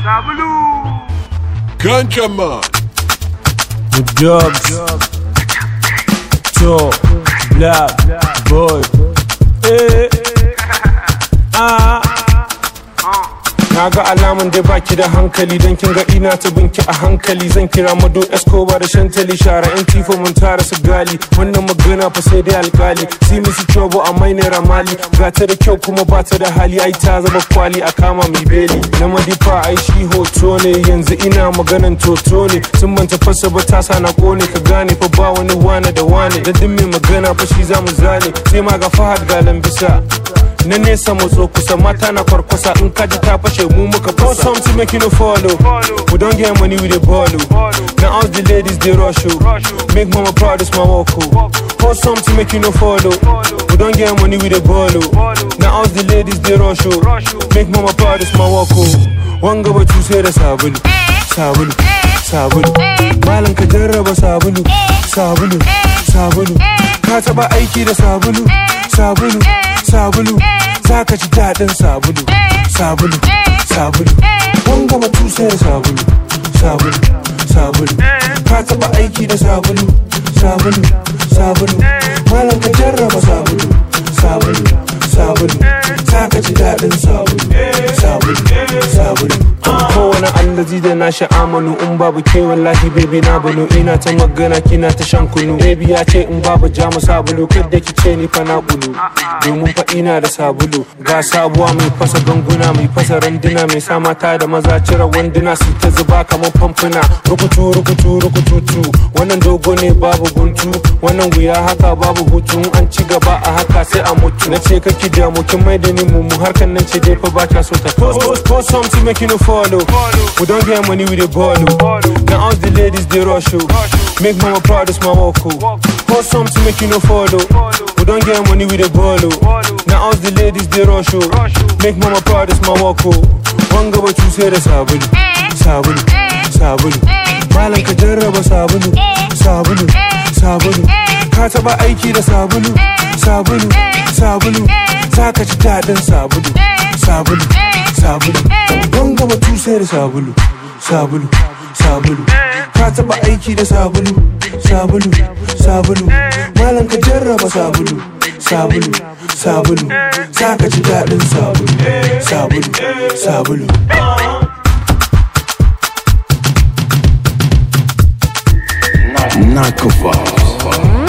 Kanchaman. The dogs. Top. Black. Boy. Eh. Ah. Na ga alamun da baki da hankali don kin ga ina ta binki a hankali zan kira mado escobar da shantali shara yan tifo mun tara su gali wannan magana fa sai dai alkali si misi chobo a mai naira mali ga ta da kyau kuma ba ta da hali ai ta zama kwali a kama mai beli na madifa ai shi hoto ne yanzu ina maganan toto ne sun manta fasa ba ta sa na kone ka gane fa ba wani wane da wane da duk mai magana fa shi zamu zane sai ma ga fahad ga lambisa na nesa matso kusa mata na kwarkwasa in kaji ta fashe mu muka fasa something make you no follow we don't get money with the ball now all the ladies they rush you make mama proud is my walk oh something make you no follow we don't get money with the ball now all the ladies they rush you make mama proud is my walk wanga ba sai da sabulu sabulu sabulu malam ka jarraba sabulu sabulu sabulu ka taba aiki da sabulu sabulu sabulu za ka ji daɗin sabulu sabulu sabulu wanga batu sai da sabulu sabulu sabulu ka taɓa aiki da sabulu sabulu sabulu malam ka jarraba sabulu sabulu sabulu za ka ji daɗin sabulu sabulu sabulu kowane allazi da na sha'amalu in babu ke wallahi baby na bano ina ta magana kina ta shan kunu baby ya ce in babu jamu sabulu kadda ki ce ni fa na kulu domin fa ina da sabulu ga sabuwa mai fasa ganguna mai fasa randuna mai sa mata da maza cire wanduna su ta zuba kamar famfuna rukutu rukutu rukututu wannan dogo ne babu guntu wannan wuya haka babu hutu an ci gaba a haka sai a mutu na ce kake damu kin mai da ni mu harkan nan ce dai fa ba ta so ta post something make you no follow we don't get money with the ball now all the ladies they rush you make mama proud is my walk post something make you no follow we don't get money with the ball now all the ladies they rush you make mama proud is my walk wanga ba sai da sabulu sabulu sabulu malam ka jarraba sabulu sabulu sabulu ka taba aiki da sabulu sabulu sabulu za ka ji daɗin sabulu sabulu sabulu wanga ba sai da sabulu sabulu sabulu ka taba aiki da sabulu sabulu sabulu malam ka jarraba sabulu sabulu sabulu za ka ji daɗin sabulu sabulu sabulu Nakova.